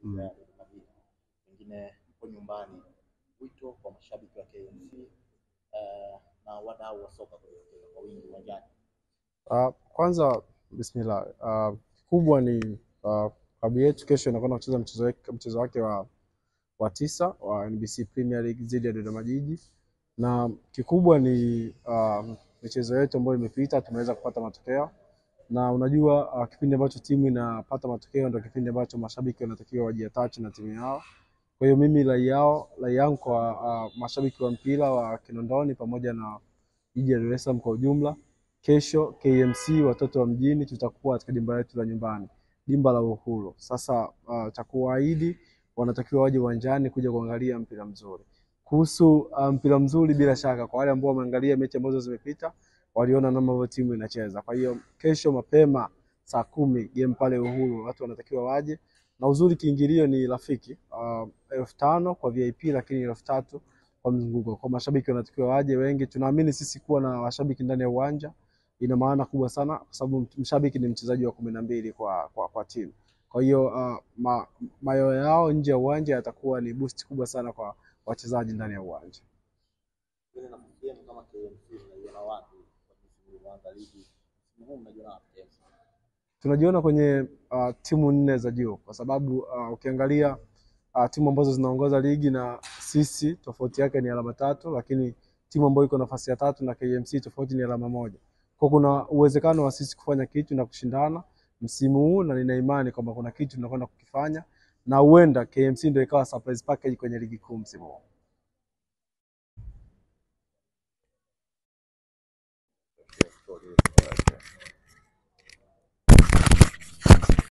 Mm. ya Dodoma Jiji. Pengine mpo nyumbani, wito kwa mashabiki wa KMC eh, na wadau wa soka kujitokeza kwa wingi uwanjani. Uh, kwanza bismillah. Uh, kubwa ni uh, klabu yetu kesho inakwenda kucheza mchezo wake, mchezo wake wa, wa tisa wa NBC Premier League dhidi ya Dodoma Jiji, na kikubwa ni uh, michezo yetu ambayo imepita tumeweza kupata matokeo, na unajua uh, kipindi ambacho timu inapata matokeo ndio kipindi ambacho mashabiki wanatakiwa wajiatachi na timu yao. Kwa hiyo mimi rai yao rai yangu kwa uh, mashabiki wa mpira wa Kinondoni pamoja na jiji la Dar es Salaam kwa ujumla Kesho KMC watoto wa mjini tutakuwa katika dimba letu la nyumbani, dimba la Uhuru. Sasa uh, cha kuwaahidi wanatakiwa waje uwanjani kuja kuangalia mpira mzuri. Kuhusu uh, mpira mzuri, bila shaka kwa wale ambao wameangalia mechi ambazo zimepita waliona namna ambavyo timu inacheza. Kwa hiyo kesho mapema saa kumi game pale Uhuru, watu wanatakiwa waje, na uzuri kiingilio ni rafiki uh, elfu tano kwa VIP, lakini elfu tatu kwa mzunguko. Kwa mashabiki wanatakiwa waje wengi. Tunaamini sisi kuwa na washabiki ndani ya uwanja ina maana kubwa sana kwa sababu mshabiki ni mchezaji wa kumi na mbili kwa, kwa, kwa timu. Kwa hiyo uh, ma, mayo yao nje ya uwanja yatakuwa ni boost kubwa sana kwa wachezaji ndani ya uwanja. Pengine nafasi yenu kama KMC mnaiona wapi kwa msimu huu wa ligi? Msimu huu mnajiona wapi KMC? Tunajiona kwenye uh, timu nne za juu kwa sababu uh, ukiangalia uh, timu ambazo zinaongoza ligi na sisi tofauti yake ni alama tatu, lakini timu ambayo iko nafasi ya tatu na KMC tofauti ni alama moja. Kwa kuna uwezekano wa sisi kufanya kitu na kushindana msimu huu, na nina imani kwamba kuna kitu tunakwenda kukifanya na huenda KMC ndio ikawa surprise package kwenye ligi kuu msimu huu.